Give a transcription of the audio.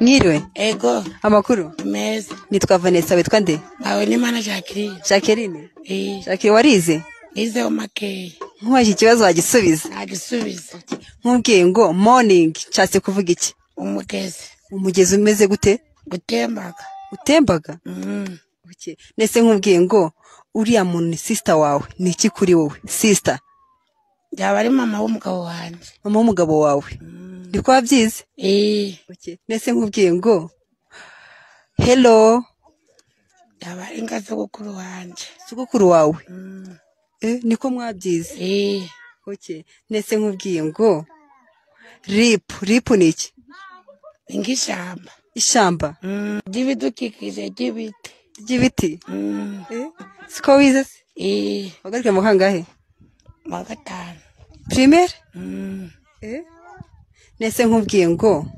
mwiriwe ego amakuru meza nitwa vanessa witwa nde awe ni mana jacqueline jacqueline Eh, jacqueline warize nizeho makeya nkubaje ikibazo wagisubiza ntagisubizo nkubwiye ngo morning nshatse kuvuga iki umugezi umugezi umeze gute gutembaga utembaga Mhm. Okay. nese nkubwiye ngo uriya muntu ni sisita wawe ni iki kuri wowe sisita yaba ari mama w'umugabo wanjye mama w'umugabo wawe ndi ko wabyize Eh, Okay. nese nkubwiye ngo hello yaba ari ingazogukuru wanjye sogokuru wawe Mhm. eh, niko mwabyize Eh, Okay. nese nkubwiye ngo rip rip ni iki ni nk'ishyamba ishyamba Mhm. ry'ibidukikije ry'ibiti ry'ibiti Mhm. Eh, siko wize se Eh, wagarukira mu kangahe mu wa gatanu primaire Mhm. Eh? nese nkubwiye ngo